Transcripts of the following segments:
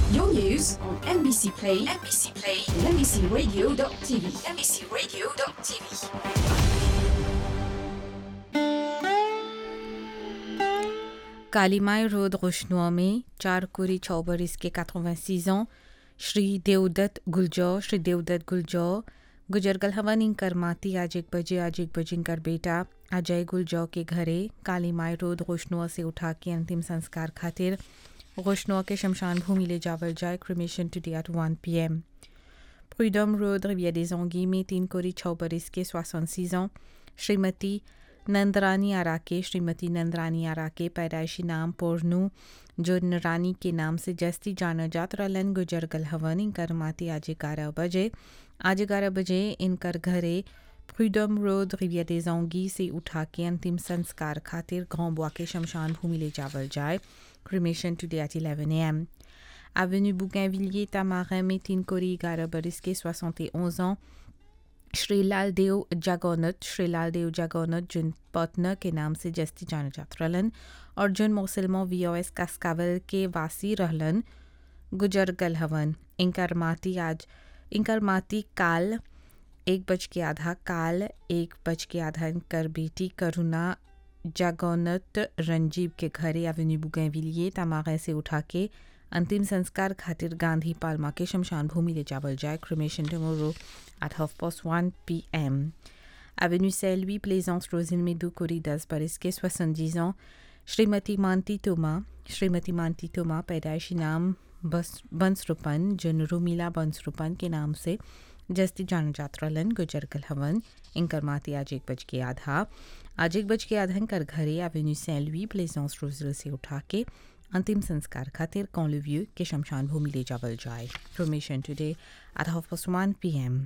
Your news on NBC Play, NBC Play, and NBCRadio.tv, NBCRadio.tv. Kalimai road रोशनुआ में चार कोरी छः बरिस के 86 ans श्री देवदत्त गुलजौ श्री देवदत्त गुलजौ गुजर गल हवन इंकर माती आज एक बजे आज एक बजे इनकर बेटा अजय गुलजौ के घरे कालीमाई रोड रोशनुआ से उठा के अंतिम संस्कार खातिर रोशनुआ के शमशान भूमि ले जावल जाए cremation today at one p m प्रूडम रोड रिविया des Anguilles में तीन कोरी छः बरिस के 66 ans श्रीमती नंदरानी आराके श्रीमती नंदरानी आराके पैदाइशी नाम पोर्नू जो रानी के नाम से जस्ती जाना जात रलन गुजर गल हवन इनकर माती आज ग्यारह बजे आज ग्यारह बजे इनकर घरे फ्रीडम रोड रिविया des Anguilles से उठा के अंतिम संस्कार खातिर गांव बुआ के शमशान भूमि ले जावल जाए cremation today at eleven a m Avenue Bougainvilliers, Tamarin, में तीन कोरी ग्यारह बरिस के 71 ans श्री लाल देव जागौनत श्री लाल देव जागौनत जिन पटना के नाम से जस्ती जाना जात रहलन और जिन मुसलमो वी ओ एस कास्कावल के वासी रहलन गुजर गल हवन इनकर माती आज इनकर माती काल एक बज के आधा काल एक बज के आधा इनकर बेटी करुणा जागौनत रंजीव के घरे एवेन्यू बुगैविलिए तमागे से उठा के अंतिम संस्कार खातिर गांधी पालमा के शमशान भूमि ले जावल जाए cremation tomorrow at half past one p m avenue सेल्वी प्लेजेंस रोजिन में दो कोरी दस बरिस के सोसनजीज ans श्रीमती मानती तोमा श्रीमती मानती तोमा पैदाइशी नाम बस बंसरुपन जिन रूमिला बंसरुपन के नाम से जस्ती जान जात्रलन गुजर गल हवन इनकर माती आज एक बज के आधा आज एक बज के आधा इनकर घरे एवेन्यू सेल्वी प्लेजेंस रोजिल से उठा के अंतिम संस्कार खातिर कौलव्यू के शमशान भूमि ले जावल जाए information today at half past one p m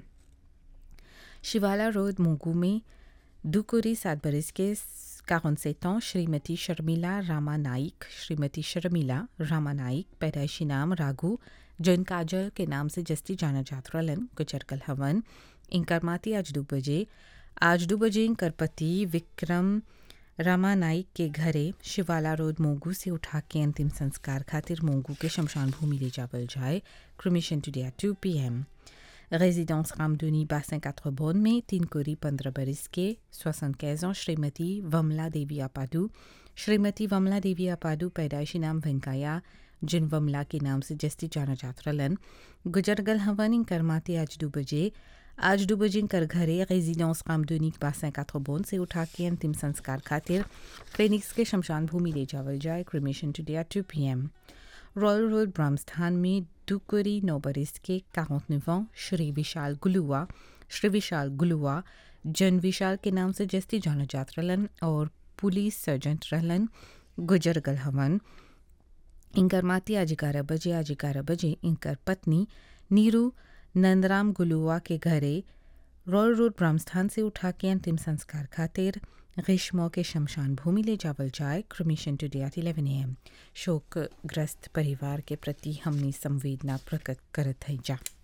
Shivala road मोगू में दुकुरी सात बरिस के 47 ans श्रीमती शर्मिला रामा नाइक श्रीमती शर्मिला रामा नाइक पैदाइशी नाम राघु जिन काजल के नाम से जस्ती जाना जात रलन गुजरगल हवन इनकर माती आज दो बजे आज दो बजे इनकर पति विक्रम रमा नाइक के घरे शिवाला रोड मोगू से उठा के अंतिम संस्कार खातिर मोगू के शमशान भूमि ले जावल जाए cremation today at two p m résidence Ramdoni Bassin 4 Bonne में तीन कोरी पंद्रह बरिस के 75 ans श्रीमती वमला देवी अपाडू श्रीमती वमला देवी अपाडू पैदाइशी नाम वेंकैया जिन वमला के नाम से जस्ती जाना जात रलन गुजरगल हवन करमाते आज दो बजे आज दो बजे कर घरे रेजिडेंस कामदोनी बासें काथोबोन से उठा के अंतिम संस्कार खातिर फेनिक्स के शमशान भूमि ले जावल जाए cremation today at two p m royal road Brahmasthan में दुकुरी नौ बरिस के 49 ans श्री विशाल गुलुआ श्री विशाल गुलुआ जन विशाल के नाम से जस्ती जाना जात रहलन और पुलिस सर्जेंट रहलन गुजर गल हवन इनकर माती आज ग्यारह बजे आज ग्यारह बजे इनकर पत्नी नीरू नंदराम गुलुआ के घरे रॉयल रोड ब्रह्मस्थान से उठा के अंतिम संस्कार खातिर ग्रीष्मों के शमशान भूमि ले जावल जाए cremation today at eleven m शोकग्रस्त परिवार के प्रति हमने संवेदना प्रकट करत है जा